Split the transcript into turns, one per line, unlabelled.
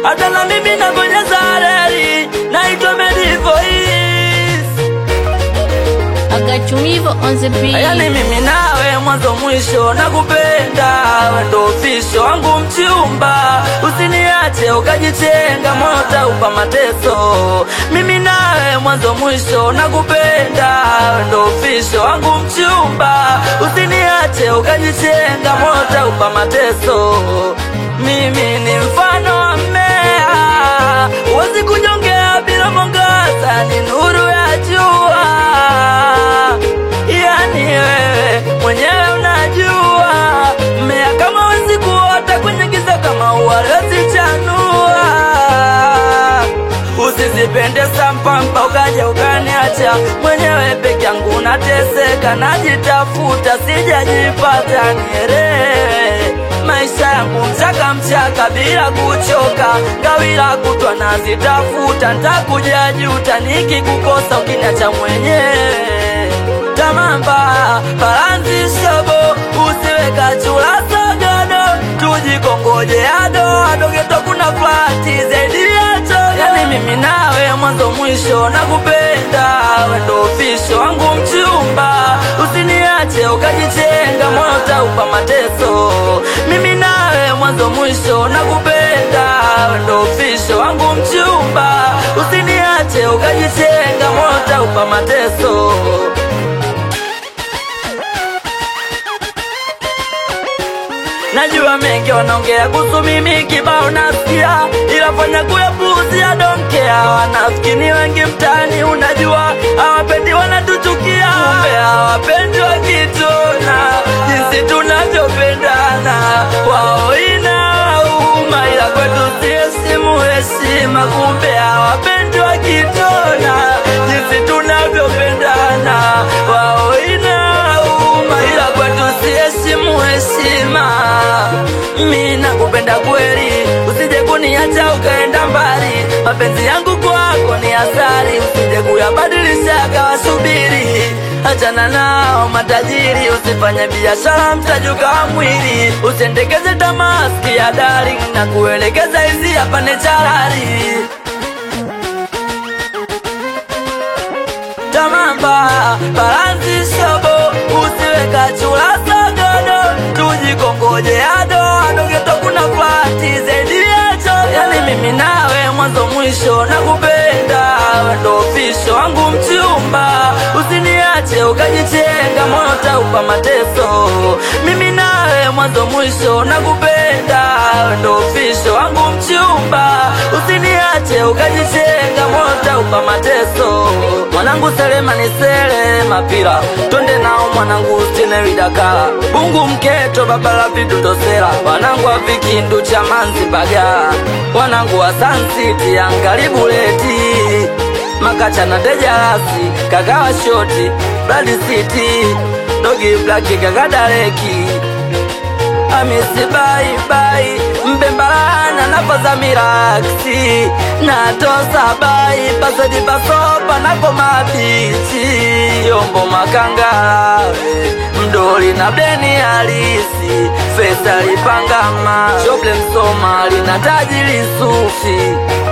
hata na mimi nabonyeza reli, naitwa Medivoice.
Agachumivo on the beat.
Yani mimi nawe mwanzo mwisho nakupenda, we ndo ofisho wangu mchumba, usiniache ukajitenga, moyo upa mateso. Mimi nawe mwanzo mwisho nakupenda, we ndo ofisho wangu mchumba, usiniache ukajitenga, moyo upa mateso. Mimi ni mfano wa mmea, huwezi kunyongea bila mwangaza, ni nuru ya jua yani wewe mwenyewe unajua mmea kama wezi kuota kwenye giza kama uwalezi chanua usizipende sampampa ukaja ukaniacha mwenyewe peke yangu nateseka najitafuta sijajipata nielewe maisha yangu mchaka mchaka bila kuchoka gawila kutwa nazitafuta ntakujajuta nikikukosa ukiniacha mwenyewe tamamba balanzi shobo usiweka chula sagado tujikongoje ado adogeto kuna flati zaidi yacho yani mimi nawe mwanzo mwisho nakupenda wendo ofisho wangu mchumba usiniache ukajitenga moyo taupa mateso mimi nawe mwanzo mwisho nakupenda wendo ofisho wangu mchumba usiniache ukajitenga moyo taupa mateso Najua mengi wanaongea kuhusu mimi kibao nasikia, ila fanya kuyapuuzia donkea. Wanafiki ni wengi mtaani, unajua hawapendi, wanatuchukia, kumbe hawapendi wakitona jinsi tunavyopendana. Wao inauma, ila kwetu si heshimu heshima, kumbe hawapendi wakitona jinsi tunavyopendana. Wao inauma, ila kwetu si heshimu heshima. Mi nakupenda kweli, usije kuniacha ukaenda mbali. Mapenzi yangu kwako ni asari, usije kuyabadilisha akawasubiri. Achana nao matajiri, usifanye biashara mtajuka wa mwili. Usendekeze tamaski ya darling na kuelekeza hizi hapa ni charari. tamamba balanzi shobo usiweka chula sagodo tujikongoje ado adogeto kuna flati zaidi yacho yani mimi nawe mwanzo mwisho nakupenda wendo ofisho wangu mchumba usiniache ukajitenga moyo taupa mateso mimi nawe mwanzo mwisho nakupenda wendo ofisho wangu mchumba usiniache ukajitenga moyo taupa mateso mwanangu selema ni sele mapira twende nao mwanangu stinewidakala bungu mketo babala vidutosela wanangu wa vikindu cha manzi bagala wanangu wa sansiti angalibuleti makacha na dejarasi kakawa shoti bladi city dogi blaki kakadareki amisi baibai mbembalana napoza miraksi natosa bai pasodi pasopa napo mabichi yombo makangalawe mdoli na beni halisi fesa lipangama shoble msomali na tajili sufi